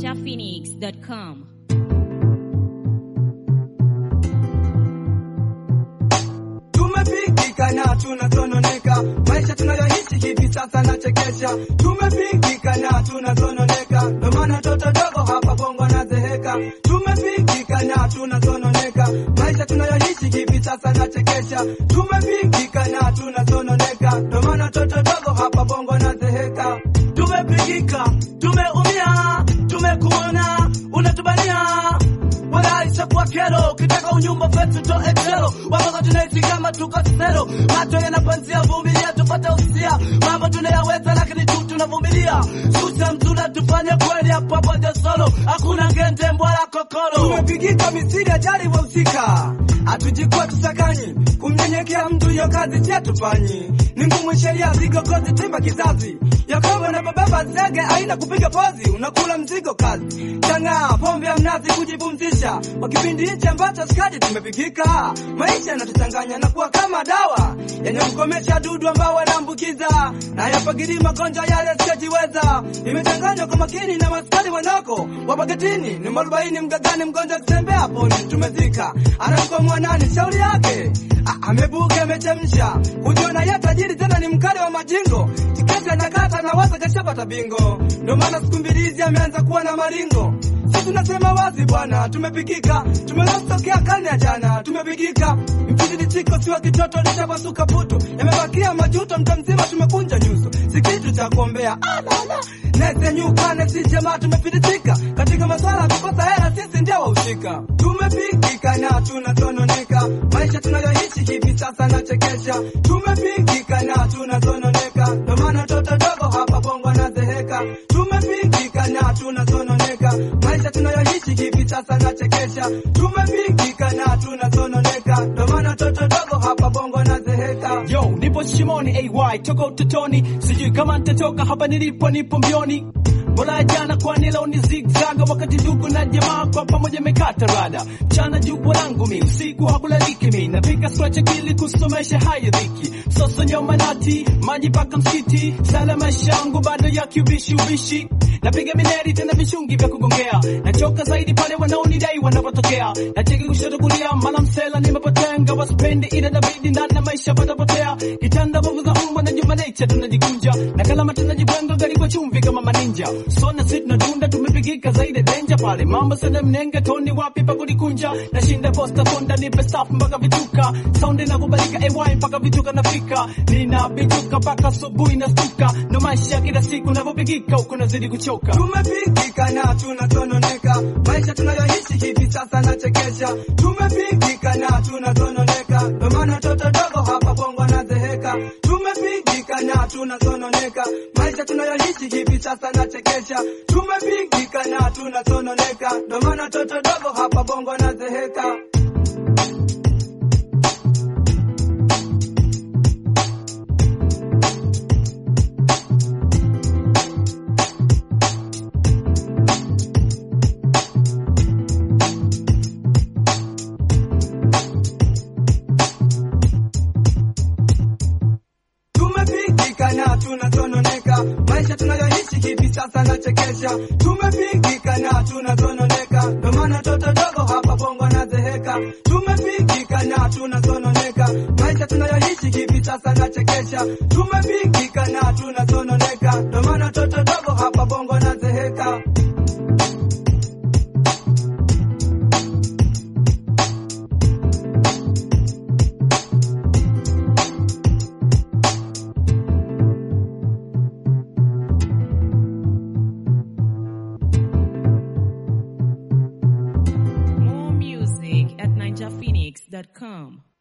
ninjaphoenix.com. Tumepigika na tunasononeka, maisha tunayoishi hivi sasa nachekesha. Tumepigika na tunasononeka, ndo maana toto dogo hapa bongo nazeheka. Tumepigika na tunasononeka, maisha tunayoishi hivi sasa nachekesha. Tumepigika na tunasononeka, ndo maana toto dogo hapa bongo nazeheka. Tumepigika, tumeumia, tumekuona unatubania wala isakuwa kero, ukitaka unyumba fetu to ekero, wapaka tunaishi kama tuko sero, macho yanapanzia, vumilia tupate usia, mambo tunayaweza lakini tu tunavumilia, susa mzuna tufanye kweli, hapo hapo ndio solo, hakuna ngende mbwala kokolo. Tumepigika misiri ajali wahusika, hatujikuwa tusakanyi, kumnyenyekea mtu hiyo kazi chetufanyi, ni ngumu sheria zigogozi timba kizazi Yakobo na bababa zege aina kupiga pozi, unakula mzigo kazi chang'aa, pombe ya mnazi kujipumzisha, kwa kipindi hichi ambacho skadi tumepigika, maisha yanatuchanganya na kuwa kama dawa yenye kukomesha dudu ambao wanaambukiza na yapagiri magonjwa yale siyojiweza, imechanganywa kwa makini na maskari wanako wapagetini, ni mwarobaini mgagani, mgonjwa akitembea poni tumezika, anakuwa mwanani shauri yake A- amebuka amechemsha, kujiona yeye tajiri tena ni mkali wa majingo, tiketi anakata na waza kashapata bingo, ndio maana siku mbili hizi ameanza kuwa na maringo. Sisi tunasema wazi bwana, tumepikika, tumelotokea karne ya jana, tumepikika. Mkizidi chiko siwa kitoto lishapasuka putu, yamebakia majuto, mta mzima tumekunja nyuso, si kitu cha kuombea. Alala nesenyukane, si jamaa tumefiditika katika maswala ya kukosa hela, sisi ndio wahusika. Tumepikika na tunasononeka, maisha tunayoishi hivi sasa nachekesha. Tumepikika na tunasononeka, ndo maana toto dogo hapa bongo nazeheka. Tumepikika na tunasononeka, maisha tunayoishi hivi sasa nachekesha. Tumepikika na tunasononeka, ndo maana toto dogo hapa bongo nazeheka. Yo, nipo shimoni AY toka utotoni, sijui kama nitatoka hapa nilipo, nipo mbioni. Bora ya jana kwani leo ni zigzaga, wakati ndugu na jamaa kwa pamoja mekata rada. Mchana jukwaa langu mi, usiku hakulaliki mi, napika scratch akili kusomesha haya dhiki. Sasa nyoma nati, maji paka msikiti, sala maisha yangu bado ya kiubishi ubishi. Napiga mineri tena vishungi vya kugongea, nachoka zaidi pale wanaonidai wanapotokea. Nacheki kushoto kulia, mala msela nimepotenga, wasipendi ila inabidi ndani ya maisha patapotea. Kitanda bovu za umma na juma nature tunajikunja, na kalama tunajibwenga gari kwa chumvi kama maninja. Sona sit na dunda tumepigika zaidi danger pale, mambo sana mnenge toni wapi pa kulikunja. Nashinda posta konda nipe staff mpaka vituka, sound inakubalika AY mpaka vituka nafika, ninapituka mpaka asubuhi nastuka, ndo maisha kila siku navyopigika huku nazidi kuchoka. Tumepikika na tunasononeka, maisha tunayoishi hivi sasa nachekesha. Tumepikika na tunasononeka, ndo maana toto dogo hapa bongo nazeheka. Tumepikika na tunasononeka, maisha tunayoishi hivi sasa nachekesha. Tumepikika na tunasononeka, ndo maana toto dogo hapa bongo nazeheka. Tumepigika na tunasononeka, maisha tunayoishi hivi sasa nachekesha. Tumepigika na tunasononeka, ndo maana toto dogo hapa bongo nazeheka. Tumepigika na tunasononeka, maisha tunayoishi hivi sasa nachekesha. Tumepigika na tunasononeka, ndo maana toto dogo hapa bongo nazeheka. More music at ninjaphoenix.com.